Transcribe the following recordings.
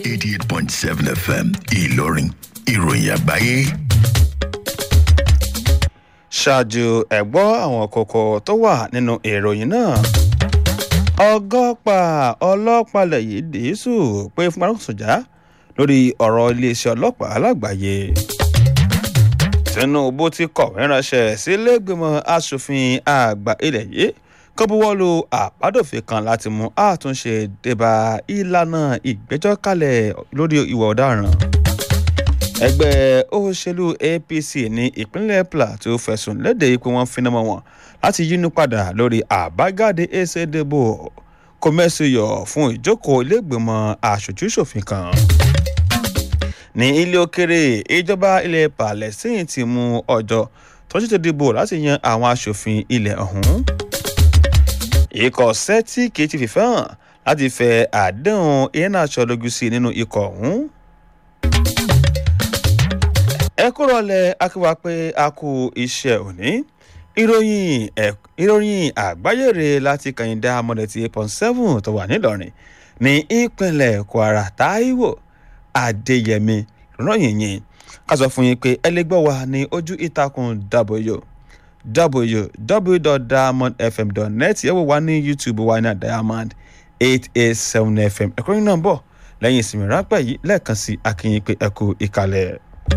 eighty eight point seven fm ìlọrin ìròyìn àgbáyé. ṣáájú ẹ̀gbọ́ àwọn kókó tó wà nínú ìròyìn náà ọgọ́pàá ọlọ́pàá lẹ́yìn dìísù pé fún arákùnrinjà lórí ọ̀rọ̀ iléeṣẹ́ ọlọ́pàá lágbàáyé tinubu ti kọ̀wé ránṣẹ́ sílẹ̀gbìmọ̀ asòfin àgbà ilẹ̀ yìí kó buwọ́lu àbádòfin kan láti mú àtúnṣe débà ìlànà ìgbẹ́jọ́ kalẹ̀ lórí ìwà ọ̀daràn ẹgbẹ́ òṣèlú apc ní ìpínlẹ̀ plateau fẹ̀sùn léde pé wọ́n finá mọ́ wọn láti yínú padà lórí àbájáde ẹsẹ̀dẹ̀bò kọ́mẹ́sìyọ̀ fún ìjókòó ilégbèmọ̀ aṣojú-ṣòfin kan. ní ilé òkèrè ìjọba ilẹ̀ palestine ti mú ọjọ́ tó ṣètò ìdìbò láti yan àwọn aṣòfin ilẹ̀ ọ̀hún. ikọ̀ celtic ti fìfẹ́ hàn láti fẹ àdéhùn iheanacho lójú sí nínú ikọ̀ ọ̀hún ẹ kúrò lẹ akíwá pé a kú iṣẹ́ òní ìròyìn ìròyìn àgbáyèrè láti kàyìndà amọ̀dẹ̀tì eight point seven tó wà nílọrin ní ìpínlẹ̀ kwara taiwo adéyẹmí ròyìn yìí ká sọ fún yín pé ẹ lè gbọ́ wa ní ojú ìtàkùn w www.diamondfm.net ẹ wò wá ní youtube wa ní diamond eight eight seven fm ẹ̀kọ́ yín náà bọ̀ lẹ́yìn ìsinmi ráńpẹ́ yìí lẹ́ẹ̀kan sí akínyìn pé ẹ kú ìkàlẹ̀.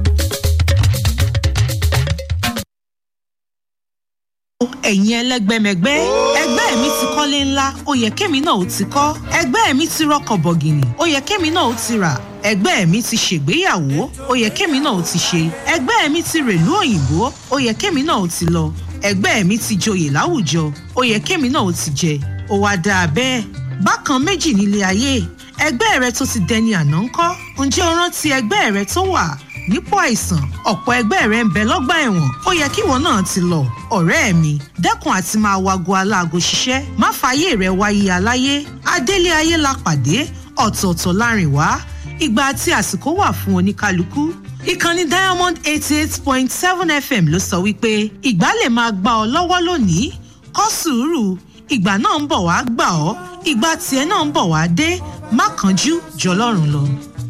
ẹ̀yin ẹlẹ́gbẹ́mẹgbẹ́ ẹgbẹ́ mi ti kọ́lé ńlá ó yẹ kémi náà ó ti kọ́ ẹgbẹ́ mi ti rọkọ̀ bọ̀gìnì ó yẹ kémi náà ó ti rà ẹgbẹ́ mi ti ṣègbéyàwó ó yẹ kémi náà ó ti ṣe ẹgbẹ́ mi ti rèlú òyìnbó ó yẹ kémi náà ó ti lọ ẹgbẹ́ mi ti joyè láwùjọ ó yẹ kémi náà ó ti jẹ ó wá dáa bẹ́ẹ̀ bákan méjì nílé ayé ẹgbẹ́ rẹ tó ti dẹni àná ńkọ́ ǹjẹ́ o rántí ẹgbẹ́ rẹ tó wà nípò àìsàn ọ̀pọ̀ ẹgbẹ́ rẹ̀ ń bẹ lọ́gbà ẹ̀wọ̀n ó yẹ kíwọ náà ti lọ ọ̀rẹ́ mi dẹ́kun àti máa wago aláago ṣiṣẹ́ má fààyè rẹ̀ wáyé aláyé adélé ayé la pàdé ọ̀tọ̀ọ̀tọ̀ láàrin wá ìgbà àti àsìkò wà fún oníkálukú ìkànnì diamond eighty eight point seven fm ló sọ wípé ìgbà lè máa gbà ọ lọ́wọ́ lónìí kọ́ sùúrù ìgbà náà ń bọ̀ wá gbà ọ́ ìgbà tiẹ̀ náà ń bọ̀ wá dé má kánjú jọlọ́run lọ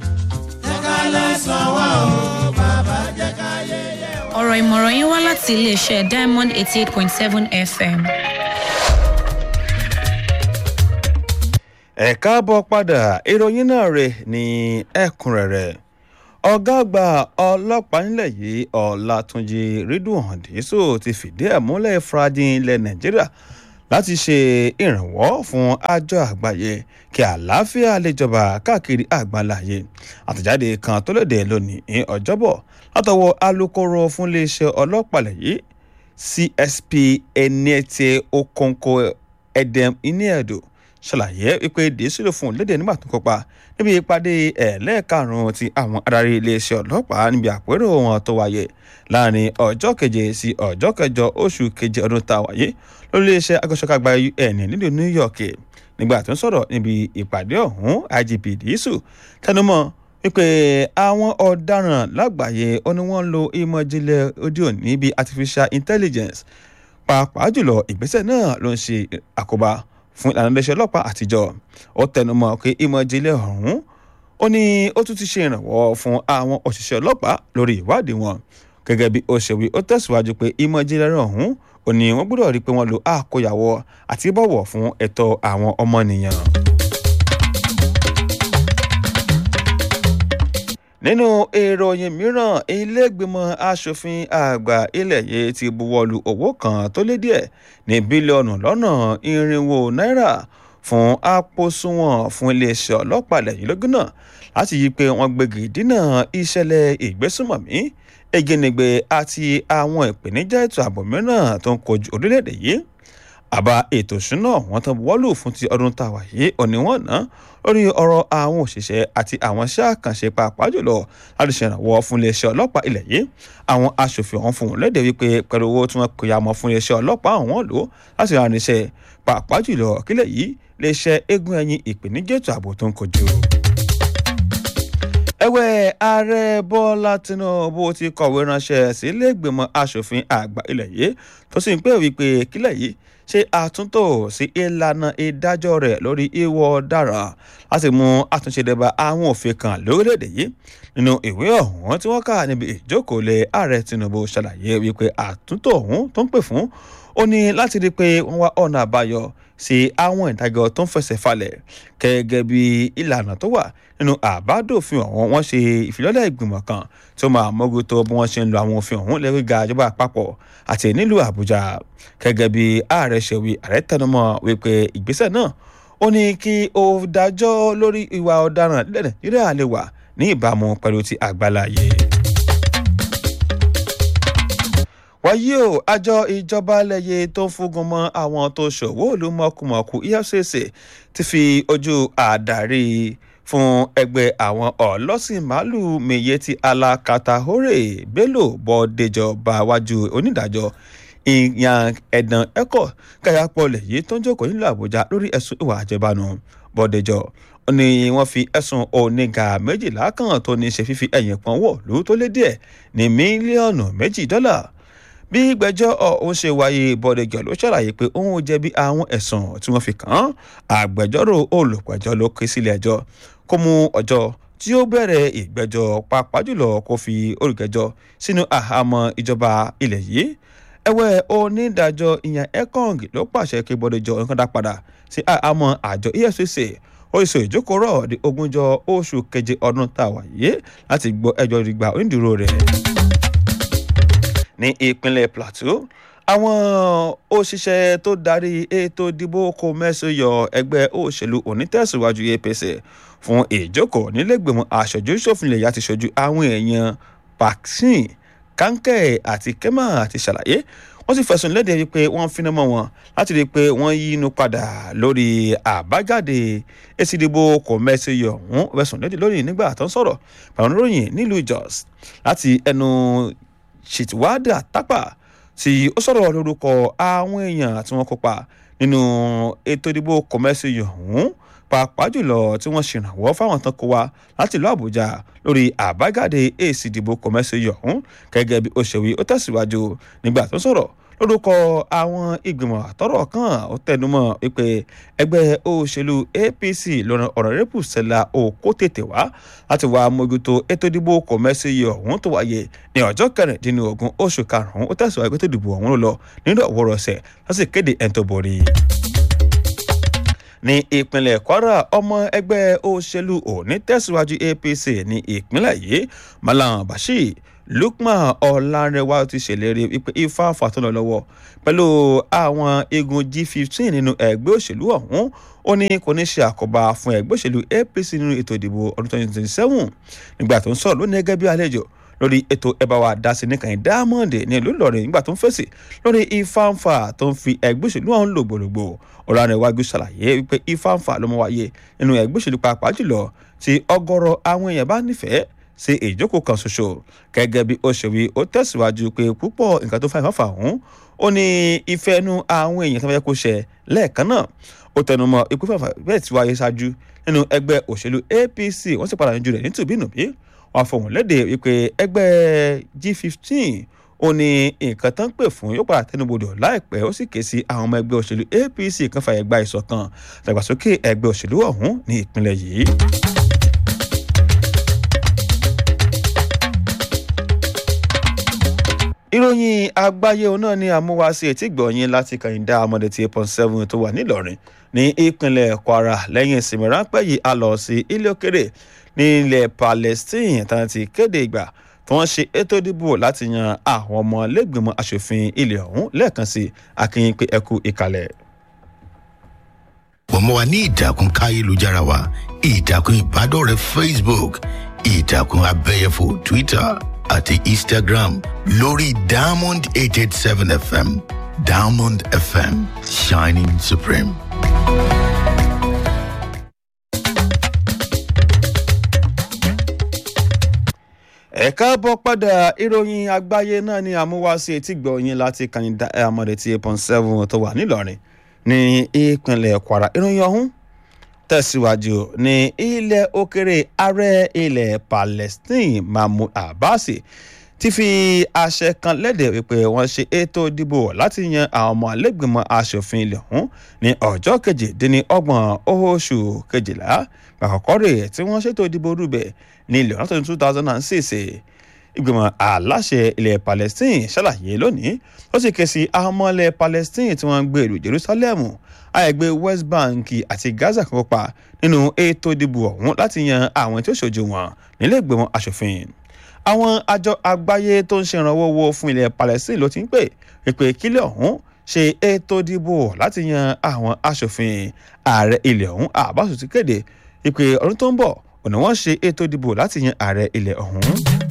ọ̀rọ̀ ìmọ̀ràn yín wá láti iléeṣẹ́ diamond eighty eight point seven fm. ẹ káàbọ̀ padà ìròyìn náà rè ní ẹ̀kúnrẹ́rẹ́ ọ̀gá àgbà ọlọ́pàá nílẹ̀ yìí ọ̀làtúnjì rídùn dísò ti fìdí ẹ̀ múlẹ̀ fúradìn ilẹ̀ nàìjíríà láti ṣe ìrànwọ́ fún àjọ àgbáyé kí àlàáfíà lè jọba káàkiri àgbáláyé àtẹ̀jáde kan tó léde lónìí ní ọjọ́bọ̀ látọwọ́ alūkkóró fún iléeṣẹ́ ọlọ́pàá yìí csp eniete okonko edem iniedo ṣàlàyé wípé dèésìlò fún léde nígbà tó kópa níbi ìpàdé ẹ̀ẹ́lẹ́ẹ̀karùn-ún ti àwọn adarí iléeṣẹ́ ọlọ́pàá níbi àpérò wọn tó wáyé láàrin ọjọ́ keje sí ọjọ́ kẹjọ oṣù keje ọdún tá a wáyé lórí iléeṣẹ́ agbésọ́kágbá un nílùú new york nígbà tó ń sọ̀rọ̀ níbi ìpàdé ọ̀hún igp dìísù tẹnumọ́ wípé àwọn ọ̀daràn lágbàáyé ó ní wọ́n ń lo ìmọ̀ ìjìnlẹ̀ òde òní bíi artificial intelligence pàápàá jùlọ ìgbésẹ̀ náà ló ń ṣe àkóbá fún ìlànà iléeṣẹ́ ọlọ́pàá àtijọ́ ó tẹnumọ́ pé ìmọ̀ ìjìnlẹ̀ ọ̀hún ó ní ó tún ti ṣe ìrànwọ́ fún àwọn òṣìṣẹ́ ọlọ́pàá lórí ìwádìí wọn gẹ́gẹ́ bí ó ṣe wí ó tẹ̀síwájú pé ìmọ̀ ìjìnlẹ̀ ọ̀hún ó ní wọ́n gbọ́dọ̀ rí i pé wọ́n lo àkóyawọ́ àti bọ̀wọ̀ fún ẹ̀tọ́ àwọn ọmọnìyàn. nínú ìròyìn mìíràn iléègbìmọ̀ asòfin àgbà ilẹ̀ yìí ti buwọ́lu owó kan tó lé díẹ̀ ní bílíọ̀nù lọ́nà irinwó náírà fún àpòsùnwọ̀n fún iléeṣẹ́ ọlọ́pàá lẹ́yìn lógún náà láti yí pé wọ́n gbégi dínà ìṣẹ̀lẹ̀ ìgbésùnmọ̀mí egenegbe àti àwọn ìpèníjà ètò ààbò mìíràn tó ń kojú orílẹ̀-èdè yìí àbá ètò ìṣúná wọn tán buwọ́lù fún ti ọdún tàwa yìí òní wọn ná lórí ọ̀rọ̀ àwọn òṣìṣẹ́ àti àwọn iṣẹ́ àkànṣe pàápàá jùlọ láti ṣèrànwọ́ fún iléeṣẹ́ ọlọ́pàá ilẹ̀ yìí àwọn aṣòfin ọ̀hún fún un léde wípé pẹ̀lú owó tí wọ́n kò yà mọ́ fún iléeṣẹ́ ọlọ́pàá ọ̀hún lò láti rán iṣẹ́ pàápàá jùlọ kílẹ̀ yìí iléeṣẹ́ eégún ẹ̀yìn ìpèníjà ètò ààbò tó ń kojú ẹ̀wẹ̀ ààrẹ bọ́lá tinubu ti kọ̀wé ránṣẹ́ sílé ìgbìmọ̀ asòfin àgbà ilẹ̀ yìí tó sì ń pè wípé kílẹ̀ yìí ṣe àtúntò sí ìlànà ìdájọ́ rẹ̀ lórí ìwọ ọ̀daràn láti mú àtúnṣe dẹ́ba àwọn òfin kan lórílẹ̀‐èdè yìí nínú ìwé ọ̀hún tí wọ́n kà níbi ìjókòólé ààrẹ tinubu ṣàlàyé wípé àtúntò ọ̀hún tó ń pè fún ó ní láti rí i pé wọ́n wá ọ̀nà àbáyọ sí àwọn ìdájọ́ tó ń fẹsẹ̀ falẹ̀ gẹ́gẹ́ bí ìlànà tó wà nínú àbádòfin ọ̀hún wọ́n ṣe ìfilọ́lẹ̀ ìgbìmọ̀ kan tó máa mójútó bí wọ́n ṣe ń lo àwọn òfin ọ̀hún lẹ́rí ga ìjọba àpapọ̀ àti nílùú àbújá gẹ́gẹ́ bí ààrẹ ṣe wí ààrẹ tẹnumọ́ wípé ìgbésẹ̀ náà ó ní kí ó dájọ́ lórí ìwà ọ̀daràn nílẹ̀ nàìjíríà lè wà ní ìbámu pẹ̀lú ti àgbàláyé wáyé o àjọ ìjọba lẹ́yẹ tó ń fúngun mọ́ àwọn tó ṣòwò ìlú mọ̀kùmọ̀kù efcc ti fi ojú àdarí fún ẹgbẹ́ àwọn ọlọ́sìn màálùú miyeti alakatahore bello bọ́dẹjọba wájú onídàájọ́ ìyàn ẹ̀dàn ẹ̀kọ́ káyàpọ̀ lẹ́yẹ tó ń jókòó nílùú àbújá lórí ẹ̀sùn ìwà àjẹbánu bọ́dẹjọ́ ni wọ́n fi ẹ̀sùn oníga méjìlá kan tó ní ṣe fífi ẹ̀yìn pọ́n wọ̀ lóò tó lé díẹ̀ ní mílíọ̀nù méjì dọ́là bí gbẹ́jọ́ ọ̀hún ṣe wáyé bọ́dẹ̀gẹ̀ ló ṣàlàyé pé òun jẹ̀bi àwọn ẹ̀sùn tí wọ́n fi kàn án àgbẹjọ́rò olùpẹ̀jọ́ ló ké sílé ẹjọ́ kó mú ọjọ́ tí ó bẹ̀rẹ̀ ìgbẹ́jọ́ pàápàá jùlọ kó fi olùgẹ́jọ́ sínú àhámọ́ ìjọba ilẹ̀ yìí ẹ̀wẹ̀ onídàájọ́ ìyẹn ekong ló pàṣẹ kí bọ́dẹ̀jọ́ nǹkan dá padà sí àhámọ́ àjọ efcc ó sọ ìjókòó rọ̀ di ogúnjọ́ oṣù keje ọdún tá a wà yìí láti gbọ́ ẹjọ́ ìgbà onídùúró rẹ̀ ní ìpínlẹ̀ plateau àwọn òṣìṣẹ́ tó darí ètò ìdìbò kò mẹ́sàn yọ ẹgbẹ́ òṣèlú onítẹ̀síwájú apc fún ìjókòó nílẹ̀gbẹ̀mọ̀ aṣojú ṣòfinlẹ̀ yá ti ṣojú àwọn èèyàn paksin kankẹ́ àti kema àti ṣàlàyé wọ́n sì fẹ̀sùn léde wípé wọ́n finá mọ́ wọn láti rí i pé wọ́n yí inú padà lórí àbájáde èsì ìdìbò kò mẹ́sàn yọ ọ̀hún fẹ̀sùn léde lórí nígbà tó ń sọ̀rọ̀ pàrọ̀ oníròyìn nílùú jos láti ẹnu ṣètìwádà tápà tí ó sọ̀rọ̀ lórúkọ àwọn èèyàn tí wọ́n kópa nínú ètò ìdìbò kọ̀mẹ́sì ọ̀hún pàápàá jùlọ tí wọ́n ṣèrànwọ́ fáwọn tán kó wa láti ìlú àbújá lórí àbájáde èsì ìdìbò kọ̀mẹ́sì ọ̀hún gẹ́gẹ́ bí ó ṣe wí ó tẹ̀síwájú nígbà tó sọ̀rọ̀ lórúkọ àwọn ìgbìmọ̀ àtọ́rọ̀ kan ó tẹnumọ́ wípé ẹgbẹ́ òṣèlú apc lọ́nà ọ̀rọ̀rẹ́pù sẹ́la òkó tètè wá láti wá mójútó ètò ìdìbò kọ̀mẹ́sì ọ̀hún tó wáyé ní ọjọ́ kẹrìndínlógún oṣù karùn-ún ó tẹ̀síwájú pé tó dìbò ọ̀hún ló lọ nínú ọ̀wọ́rọ̀ọ̀sẹ̀ láti kéde ẹni tó borí ní ìpínlẹ̀ kwara ọmọ ẹgbẹ́ òṣèlú òní tẹ̀síwájú apc ní ìpínlẹ̀ yìí malam bashir lukman ọ̀lànrẹ̀wá ti ṣèlérí wípé ifá fàtúnlọ lọ́wọ́ pẹ̀lú àwọn igun g15 nínú ẹgbẹ́ òṣèlú ọ̀hún ó ní kò ní ṣe àkóbá fún ẹgbẹ́ òṣèlú apc nínú ètò ìdìbò ọdún 2027 nígbà tó ń sọ̀rọ̀ lónìí gẹ́gẹ́ bí àlejò lórí ètò ẹ̀bá wa dásí ní kàn diamond ní ìlú ìlọrin nígbà tó ń fèsì lórí ifáǹfà tó ń fi ẹgbẹ́ òṣèlú ọ̀hún lògbòlògbò ọ̀lànìwájú ṣàlàyé wípé ifáǹfà ló mọ wáyé nínú ẹgbẹ́ òṣèlú pàápàá jùlọ tí ọgọ́rọ̀ àwọn èèyàn bá nífẹ̀ẹ́ sí ìjókòó kan ṣoṣo gẹ́gẹ́ bí ó ṣe wí ó tẹ̀síwájú pé púpọ̀ nǹkan tó fa ìfáǹfà ọ̀hún ó ní ìfẹ́ nu àwọn èèyàn tó fẹ́ kó ṣẹ lẹ́ẹ̀kan náà ó tẹnumọ́ ikú fẹ́fà bẹ́ẹ̀ tí wáyé ṣáájú nínú ẹgbẹ́ òṣèlú apc wọ́n sì padà yanjú rẹ̀ nítòbínúbí wọn fọhùn léde wípé ẹgbẹ́ g15 ó ní nǹkan tán pè fún yóò padà tẹnubodò láìpẹ́ ó sì ké sí àwọn ọmọ ẹgbẹ́ òṣèlú apc kan fàyè gba ìṣọ̀kan dàgbàsókè ẹgbẹ́ òṣèlú ọ̀hún ní ìpínlẹ̀ yìí. ìròyìn àgbáyé òun náà ni àmúwáṣe etí gbọ̀nyìn láti kàyíndá amọ̀dé tí eight point seven tó wà nílọrin ní ìpínlẹ̀ kwara lẹ́yìn ìsinmi ráńpẹ́ yìí a lọ sí ilé òkèrè ní ilẹ̀ palestine tán ti kéde ìgbà tí wọ́n ṣe ètò ìdìbò láti yan àwọn ọmọ lẹ́gbìmọ̀ asòfin ilẹ̀ ọ̀hún lẹ́ẹ̀kan sí akínyìn pé ẹkú ìkàlẹ̀. pọ̀ mọ́ wa ní ìtàkùn káyélujára wa ìtàkùn ìbádọ́rẹ̀ẹ́ facebook ìtàkùn abẹ́yẹfò twitter àti instagram lórí diamond eight eight seven fm diamond fm shining supreme. ẹ káàbọ̀ padà ìròyìn àgbáyé náà ni àmúwáṣe etí gbọ̀nyìn láti kàyíndá amọ̀dé tí eight point seven tó wà nílọrin ní ìpínlẹ̀ kwara ìròyìn ọ̀hún tẹ̀síwájú ní ilẹ̀ òkèrè ààrẹ ilẹ̀ palestine mahmoud abbas ti fi àṣẹ kan lédè wípé wọ́n ṣe ètò ìdìbò láti yan àwọn ọmọ ẹlẹ́gbẹ̀mọ aṣòfin ilẹ̀ ọ̀hún ní ọjọ́ kejìdínlọ́gbọ̀n oṣù kejìlá àkọ́kọ́ rẹ̀ tí wọ́n ṣètò ìdìbò rúbẹ̀ ní ilẹ̀ ọ̀hún two thousand and six ìgbìmọ̀ aláṣẹ ilẹ̀ palestine ṣàlàyé lónìí ó sì ké sí àwọn ọmọ ilẹ̀ palestine tí wọ́n ń gbé ìlú jerusalem àìgbé west bank àti gaza kan kópa nínú ètò ìdìbò ọ̀hún láti yan àwọn tí ó ṣojú wọn nílé ìgbìmọ̀ aṣòfin àwọn àjọ àgbáyé tó ń ṣèrànwọ́ owó fún ilẹ̀ palestine ló ti ń pè pé kílẹ̀ ọ̀hún ṣe ètò ìdìbò láti yan àwọn aṣòfin ààrẹ ilẹ̀ ọ̀hún àbáṣù ti kéde ìpè ọdún tó ń bọ̀ òní wọ́n ṣe ètò ìdìbò láti yan ààrẹ ilẹ̀ ọ̀hún.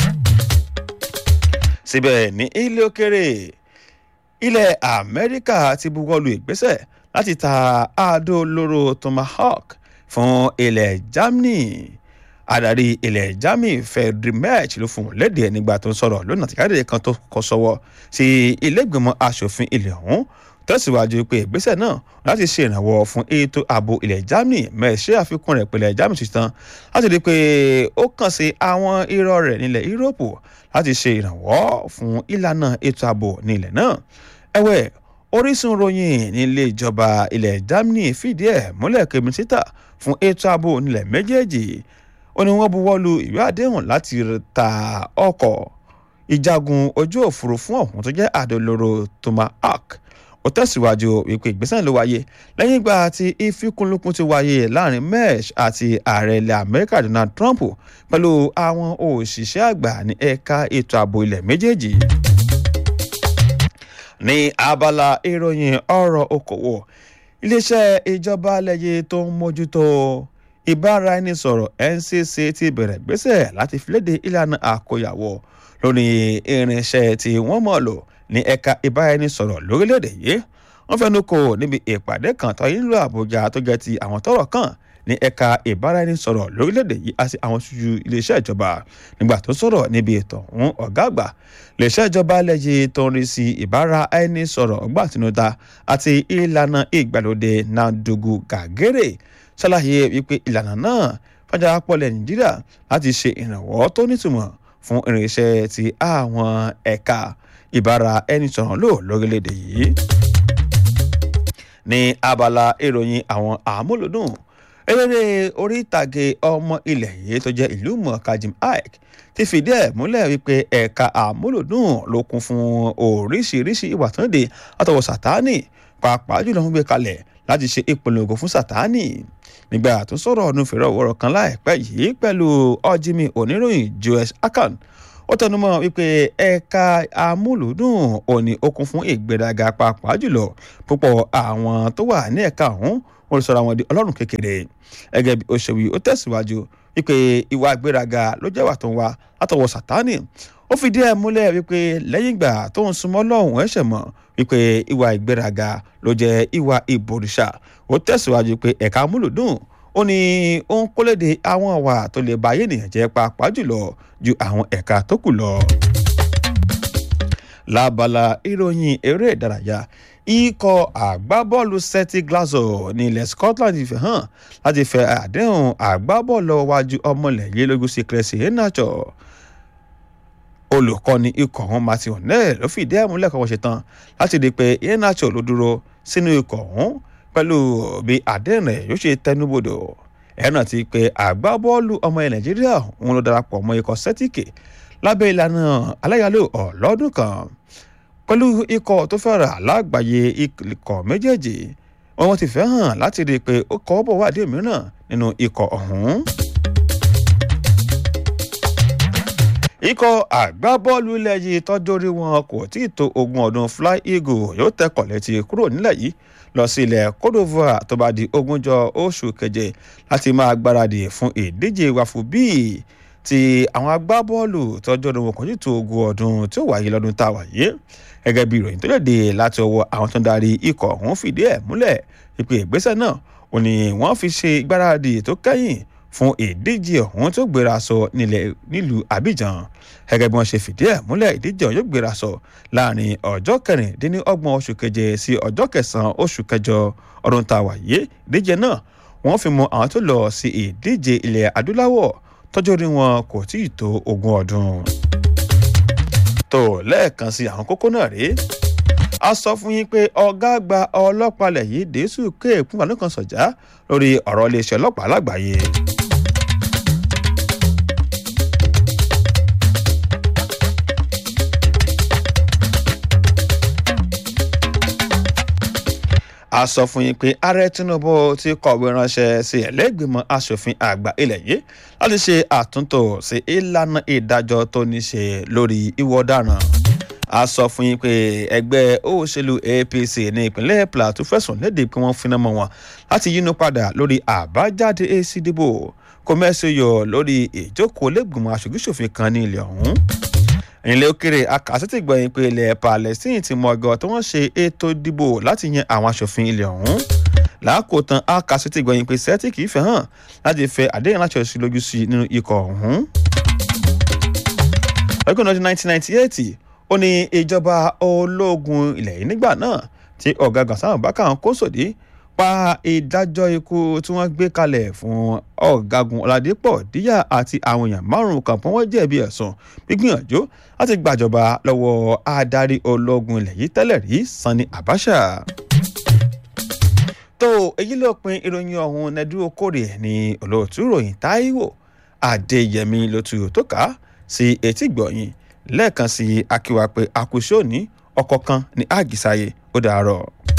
síbẹ̀ ní ilé òkèrè ilẹ̀ amẹ́ríkà ti buwọ́lu ìgbésẹ̀ láti ta àádó olóró tomahawk fún ilẹ̀ germany adarí ilẹ̀ germany frederick merch ló fún un léde nígbà tó ń sọ̀rọ̀ lónà àtìkáde kan tó kọ sọ́wọ́ sí ilégbèmọ̀ asòfin ilẹ̀ ọ̀hún tẹ̀síwájú pé ìgbésẹ̀ náà láti ṣe ìrànwọ́ fún ètò ààbò ilẹ̀ germany merch ṣe àfikún rẹ̀ pẹ̀lẹ́ germany ṣetán láti rí i pé ó kàn sí àwọn irọ́ rẹ̀ nílẹ̀ yúróòpù láti ṣe ìrànwọ́ fún ìlànà ètò ààbò ní ilẹ̀ náà ẹ̀wẹ̀ orísun ròyìn nílé ìjọba ilẹ̀ germany fìdí ẹ̀ múlẹ̀ pé mínísítà fún ètò ààbò nílẹ̀ méjèèjì ó ní wọ́n buwọ́ lu ìwé àdéhùn láti ta ọkọ̀ ìjagun ojú òfurufú ọ̀hún tó jẹ́ àdólóró tomahawk ó tẹ̀síwájú wípé ìgbésẹ̀ ló wáyé lẹ́yìn ìgbà tí ìfikùnlukùn ti wáyé láàrin mesh àti ààrẹ ilẹ̀ amẹ́ríkà donald trump pẹ̀lú àwọn òṣìṣẹ́ àgbà ní ẹ̀ka ètò ààbò ilẹ̀ méjèèjì ní abala ìròyìn ọ̀rọ̀ okòwò iléeṣẹ́ ìjọba lẹ́yẹ tó ń mójútó ìbáraẹnisọ̀rọ̀ ncc ti bẹ̀rẹ̀ gbésẹ̀ láti filéde ìlànà àkóyàwó lórí irinṣẹ́ tí wọ́n mọ̀ lò ní ẹ̀ka ìbáraẹnisọ̀rọ̀ lórílẹ̀‐èdè yìí wọ́n fẹnu kò níbi ìpàdé kan tó yín lọ àbújá tó jẹ́ ti àwọn tọ́rọ̀ kàn ní ẹ̀ka ìbáraẹnisọ̀rọ̀ lórílẹ̀‐èdè yìí àti àwọn ṣojú iléeṣẹ́ ìjọba nígbà tó sọ̀rọ̀ níbi ètò ọ̀hún ọ̀gá àgbà iléeṣẹ́ ìjọba lẹ́yìn tó ń rí sí ìbáraẹnisọ̀rọ̀ ọgbà àtinúdá àti ìlànà ìgbàlódé nadugu gàgérè ṣàlàyé wípé ìlànà náà fàjà pọ̀lẹ̀ nàìjíríà láti ṣe ìrànwọ́ tó nítumọ̀ fún irinṣẹ́ ti àwọn ẹ̀ka ìbára ẹni sọ̀rọ̀ lò lórílẹ̀‐èdè yìí. ní abala ìròyìn àwọn àmúlòdùn eléré orí ìtàgé ọmọ ilẹ̀ yìí tó jẹ́ ìlú mọ̀ọ́ká jim ike ti fìdí ẹ̀ múlẹ̀ wípé ẹ̀ka àmúlòdùn ló kún fún oríṣiríṣi ìwà tó ń de àtọwọ́ sátánì pàápàá jùlọ ń gbé kalẹ̀ láti ṣe ìpolongo fún sátánì nígbà tó sọ̀rọ̀ ọdún fèrè ọ̀wọ́rọ̀ kan láìpẹ́ yìí pẹ̀lú ọ̀jìmì oníròyìn joel akan ó tẹnumọ́ wípé ẹ̀ka amúlùdùn òní okun fún ìgbéraga pàápàá jùlọ púpọ̀ àwọn tó wà ní ẹ̀ka ọ̀hún wọ́n lè sọ̀rọ̀ àwọn di ọlọ́run kékeré gẹ́gẹ́ bí òṣèwì ó tẹ̀síwájú wípé ìwà ìgbéraga ló jẹ́ wà tó ń wá látọwọ́ sátánì ó fìdí ẹ̀ múlẹ̀ wípé lẹ́yìn ìgbà tó ń súnmọ́ lọ́hùn ẹ̀ṣẹ̀ mọ̀ wípé ìwà ìgbéraga ló jẹ́ ìwà ìbòrìṣà ó tẹ̀síwájú pé ẹ̀ka amúlùdùn ó ní ó ń kólédè àwọn ọ̀wà tó lè ba ayé ènìyàn jẹ́ pàápàá jùlọ ju àwọn ẹ̀ka tó kù lọ. lábala ìròyìn eré ìdárayá ikọ̀ àgbábọ́ọ̀lù celtic glasgow ní ilẹ̀ scotland fi hàn láti fẹ́ àdéhùn àgbábọ́ọ̀lù wájú ọmọlẹ̀yẹ lógún sí cressy enacho olùkọ́ni ikọ̀ ọ̀hún martin o'neill ló fìdí ẹ̀ múlẹ̀ kọ́kọ́ ṣetán láti di pé enacho ló dúró sínú ikọ̀ ọ̀hún pẹ̀lú bí àdéhùn rẹ̀ yóò ṣe tẹnubodò ẹ̀rọ ti pé àgbábọ́ọ̀lù ọmọ ẹ̀ nàìjíríà òun ló darapọ̀ mọ́ ikọ̀ celtic lábẹ́ ìlànà aláyàlò ọlọ́dún kan pẹ̀lú ikọ̀ tó fẹ́ràn alágbàáyé ikọ̀ méjèèjì wọn ti fẹ́ hàn láti rí i pé ó kọ́ bọ̀ wádìí mìíràn nínú ikọ̀ ọ̀hún. ikọ̀ àgbábọ́ọ̀lù ilẹ̀ yìí tọ́jú orí wọn kò tí ì tó ogún ọdún fly eagle yóò tẹkọ̀ létí kúrò nílẹ̀ yìí lọ sí ilẹ̀ cote divoire tó bá di ogúnjọ oṣù keje láti máa gbáradì fún ìdíje wàfù bíi ti àwọn agbábọ́ọ̀lù tọ́jú ọdún wọn kò tí ì tó ogún ọdún tí ó wáyé lọ́dún tá a wà yìí gẹ́gẹ́ bí ìròyìn tó lè dé láti ọwọ́ àwọn tó ń darí ikọ̀ ọ̀hún fìdí ẹ̀ múlẹ̀ ìpè ìgbésẹ̀ náà ò ní wọ́n fi ṣe ìgbáradì tó kẹ́yìn fún ìdíje ọ̀hún tó gbéra sọ nílùú abidjan gẹ́gẹ́ bí wọ́n ṣe fìdí ẹ̀ múlẹ̀ ìdíje ọ̀hún yóò gbéra sọ láàrin ọjọ́ kẹrìndínlọ́gbọ̀n oṣù keje sí ọjọ́ kẹsàn-án oṣù kẹjọ ọdún tá a wà yé ìdíje náà wọ́n fi mọ àwọn tó lọ sí ìdíje ilẹ̀ adúláwọ̀ tọ́jú orí wọn kò tí ì tó ogún ọdún. tó lẹ́ẹ̀kan sí àwọn kókó náà rèé a sọ fún yín pé ọ̀gá àgbà ọlọ́pàá lẹ̀ yìí dẹ́sù kéèkún àánú kan sọ̀já lórí ọ̀rọ̀ iléeṣẹ́ ọlọ́pàá lágbàáyé. a sọ fún yín pé ààrẹ tinubu ti kọ̀wé ránṣẹ́ sí ẹlẹ́gbẹ̀mọ asòfin àgbà ilẹ̀ yìí láti ṣe àtúntò sí ìlànà ìdájọ́ tó ní ṣe lórí ìwọ ọ̀daràn a sọ fún yín pé ẹgbẹ́ òṣèlú apc ní ìpínlẹ̀ plateau fẹ̀sùn léde pé wọ́n finá mọ́ wọn láti yínú padà lórí àbájáde èsì ìdìbò kọ́mẹ́sì yọ lórí ìjókòó lẹ́gbìmọ̀ aṣojúṣòfin kan ní ilẹ̀ ọ̀hún ìrìnlẹ̀ òkèrè akásítì gbọ̀yìn pé ilẹ̀ palestine ti mọ ọgọ́ tí wọ́n ṣe ètò ìdìbò láti yan àwọn aṣòfin ilẹ̀ ọ̀hún làákòótán akásítì gbọ̀yìn pé celtic fẹ́ hàn láti fẹ́ àdéhùn láti ọ̀sìn lójú sí nínú ikọ̀ ọ̀hún. lọ́gbọ̀n ọdún 1998 ó ní ìjọba ológun ilẹ̀ yìí nígbà náà tí ọ̀gá gàṣán bákà kó sòdí pa ìdájọ́ ikú tí wọ́n gbé kalẹ̀ fún ọ̀gágun ọ̀làdẹ́pọ̀ díyà àti àwọn èèyàn márùn-ún kan pọ́n wọ́n jẹ̀bi ẹ̀sùn gbígbìyànjú láti gbàjọba lọ́wọ́ adarí ológun ilẹ̀ yìí tẹ́lẹ̀ rí sanni abacha. tó èyí ló pin ìròyìn ọ̀hún nẹ́dú okòrè ní olóòtú ròyìn táíwò adéyẹmí ló tu tó ká sí etí gbọ̀yìn lẹ́ẹ̀kan sí akíwá pé àkùsọ̀ ní ọkọ̀ kan ní àgìsáyé ó dàárọ̀.